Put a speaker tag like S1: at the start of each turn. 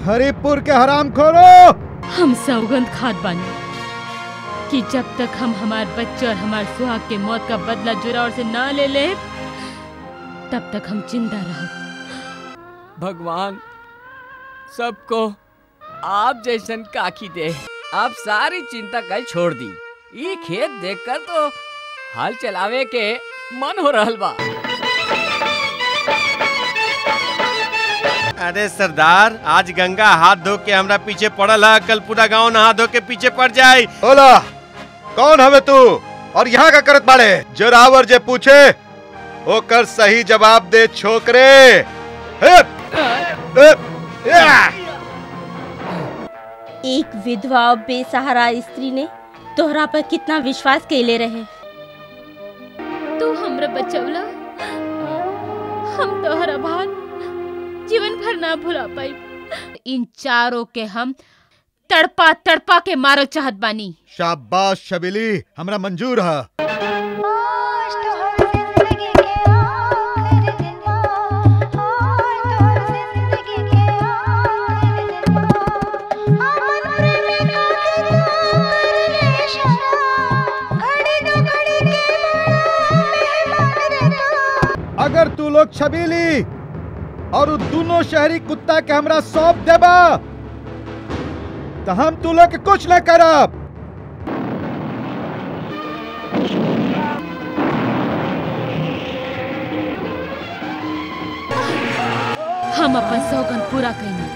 S1: हरिपुर के हराम खोरो
S2: हम सौगंध खाद बानी कि जब तक हम हमार बच्चे और हमार सुहाग के मौत का बदला जुरावर से ना ले ले तब तक हम जिंदा रह
S3: भगवान सबको आप जैसन काकी दे आप सारी चिंता कल छोड़ दी ये खेत देखकर तो हाल चलावे के मन हो रहल बा
S4: अरे सरदार आज गंगा हाथ धो के हमरा पीछे पड़ल है कल पूरा गांव नहा धो के पीछे पड़ जाए
S1: बोला कौन हवे तू और यहाँ का करत बाड़े जोरावर जे पूछे ओकर सही जवाब दे छोकरे हिप, हिप, या।
S5: एक विधवा और बेसहारा स्त्री ने तोहरा पर कितना विश्वास कैले रहे
S2: तू हमरा बचवला हम तोहरा भान जीवन भर ना भुला पाई इन चारों के हम तड़पा तड़पा के मारो चाहत बानी
S1: शाबाश शबीली हमरा मंजूर है अगर तू लोग छबीली और उ दोनों शहरी कुत्ता के हमरा सौंप देबा तो हम तू लोग के कुछ न करब
S2: हम अपन सौगंध पूरा कईनी